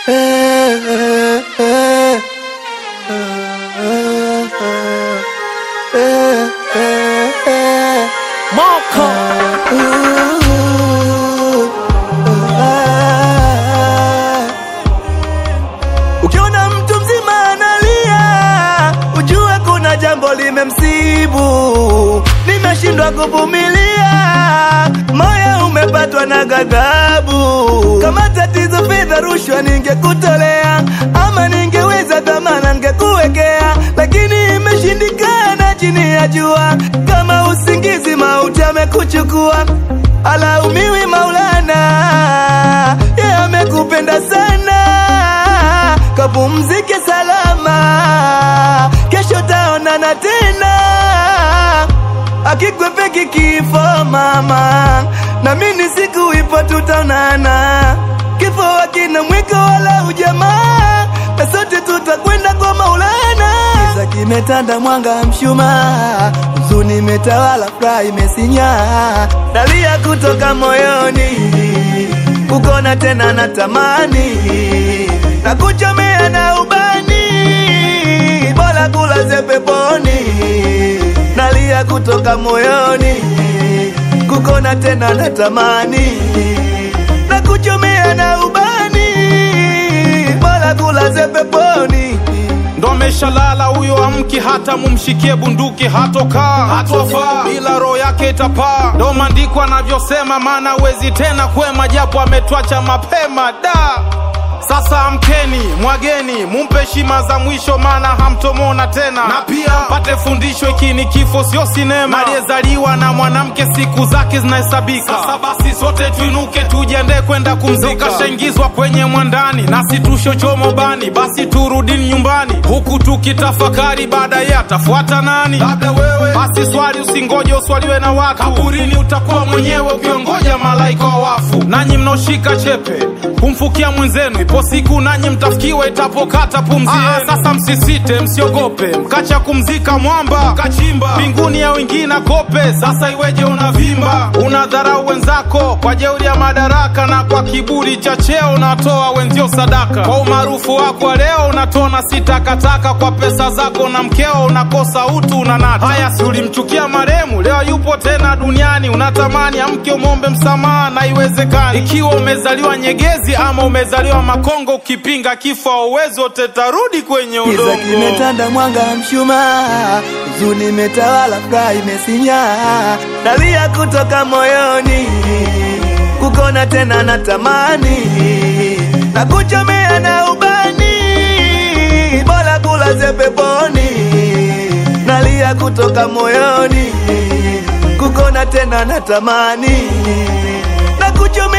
Moko Ukiona mtu mzima analia, ujue kuna jambo limemsibu. Nimeshindwa kuvumilia, moyo umepatwa na ghadhabu. Kama tatizo fedha, rushwa ningekutolea, ama ningeweza dhamana ningekuwekea, lakini imeshindikana chini ya jua. Kama usingizi, mauti amekuchukua, alaumiwi Maulana, yeye amekupenda sana kapumzike salama, kesho taonana tena, akikwepeki kifo mama, na mimi siku ipo tutaonana, kifo hakina mwiko wala ujamaa, na sote tutakwenda kwa Maulana. Giza kimetanda, mwanga mshumaa, huzuni imetawala, furaha imesinya, dalia kutoka moyoni, kukona tena natamani na kuchomea na ubani, bora kulaze peponi, nalia kutoka moyoni, kukona tena natamani, na kuchomea na ubani, bora kulaze peponi. ndo ameshalala huyo amki hata mumshikie bunduki hatokaa hatofaa bila roho yake itapaa ndo maandiko anavyosema maana wezi tena kwema japo ametwacha mapema da sasa amkeni mwageni mumpe heshima za mwisho maana hamtomona tena na pia pate fundisho hiki ni kifo sio sinema aliyezaliwa na mwanamke siku zake zinahesabika sasa basi sote tuinuke tujiandae kwenda kumzika kashaingizwa kwenye mwandani nasi tushochomo bani basi turudini nyumbani huku tukitafakari baadaye atafuata nani labda wewe basi swali usingoje uswaliwe na watu kaburini utakuwa mwenyewe ukiongoja malaika wa wafu nanyi mnaoshika chepe kumfukia mwenzenu ipo siku nanyi mtafikiwa itapokata pumzi yenu. sasa msisite msiogope mkacha kumzika mwamba kachimba mbinguni ya wengine kope sasa iweje unavimba unadharau wenzako kwa jeuri ya madaraka na kwa kiburi cha cheo unatoa wenzio sadaka kwa umaarufu wako wa leo unatona si takataka kwa pesa zako na mkeo unakosa utu unanata haya si ulimchukia maremu leo yupo tena duniani unatamani amke umombe msamaha na iwezekani ikiwa umezaliwa nyegezi ama umezaliwa makongo ukipinga kifo auwezi wote tarudi kwenye Giza udongo kimetanda, mwanga mshumaa, huzuni imetawala, furaha imesinya, nalia kutoka moyoni, kukona tena natamani, na kuchomea na ubani, bora kulaze peponi, nalia kutoka moyoni, kukona tena natamani, na kuchomea